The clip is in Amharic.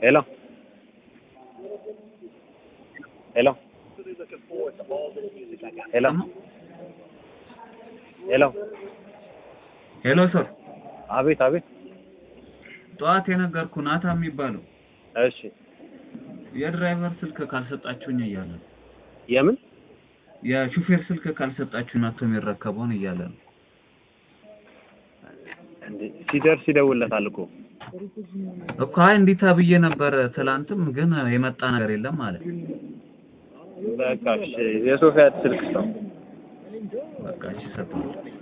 ሄሎ ሄሎ ሄሎ ሄሎ ሄሎ ሰር አቤት አቤት ጠዋት የነገርኩህ ናታ የሚባለው እሺ የድራይቨር ስልክ ካልሰጣችሁኝ እያለ ነው። የምን የሹፌር ስልክ ካልሰጣችሁ ናቶ የሚረከበውን እያለ ነው። እንዴ ሲደርስ ይደውልለታል እኮ እኮ አይ እንዲህ ተብዬ ነበር ትላንትም፣ ግን የመጣ ነገር የለም ማለት በቃ እሺ የሶፊያ ስልክ ነው በቃ እሺ ሰጠዋለሁ።